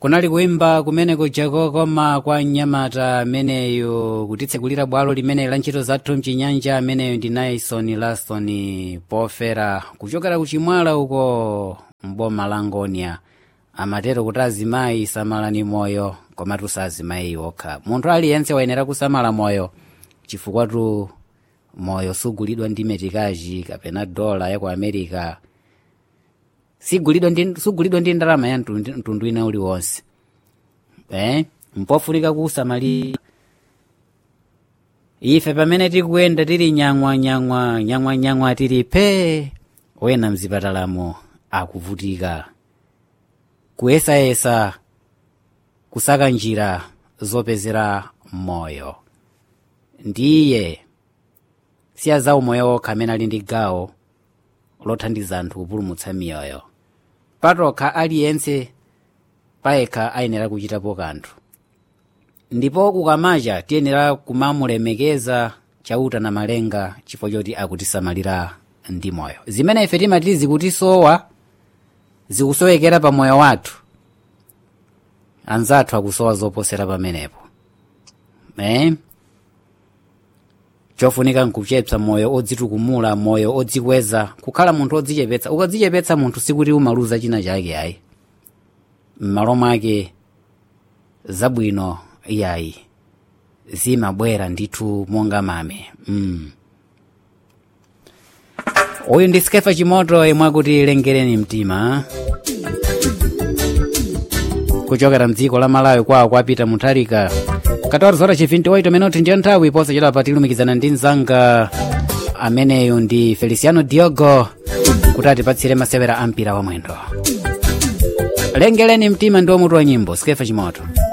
kunali kuimba kumeneko jakokoma kwa mnyamata ameneyo kutitsekulira bwalo limene la ntchito zathu mchinyanja ameneyo ndi naison laston pofera kuchokera kuchimwala uko mboma la ngonia amatero kuti azimayi samalani moyo komatu sazimayi okha munthu aliyense wayenera kusamala moyo chifukwatu moyo sugulidwa ndi metikaji kapena dola ya ku america sigulidwa ndi sugulidwa ndi ndalama ya mtundu mtundu ina uliwonse eh mpofunika kusamalira ife pamene tikuyenda tili nyang'wa nyang'wa nyang'wa nyang'wa tili pe wena mzipatalamo akuvutika kuyesayesa kusaka njira zopezera moyo ndiye siya za umoyo okha amene ali ndi gawo lothandiza anthu kupulumutsa miyoyo patokha aliyense payekha ayenera kuchitapo kanthu ndipo kukamacha tiyenera kumamulemekeza chauta na malenga chifukwa choti akutisamalira ndi moyo zimene ife timati zikutisowa zikusowekera pa moyo wathu anzathu akusowa zoposera pamenepo eh? chofunika nkuchepsa moyo odzitukumula moyo odzikweza kukhala munthu odzichepetsa ukadzichepetsa munthu sikuti umaluza china chake ayi m'malo mwake zabwino iyayi zimabwera ndithu monga mame mm. uyu ndi skefa chimoto imwe akuti lengereni mtima kuchokera mdziko la malawi kwawo kwapita mutharika 14 horas e 28 minutos ndiyo nthawi posachedwa patilumikizana ndi mzanga ameneyu ndi feliciano diogo kuti atipatsire masewera ampira wa mwendo lengereni mtima ndi mutu wa nyimbo skefa chimoto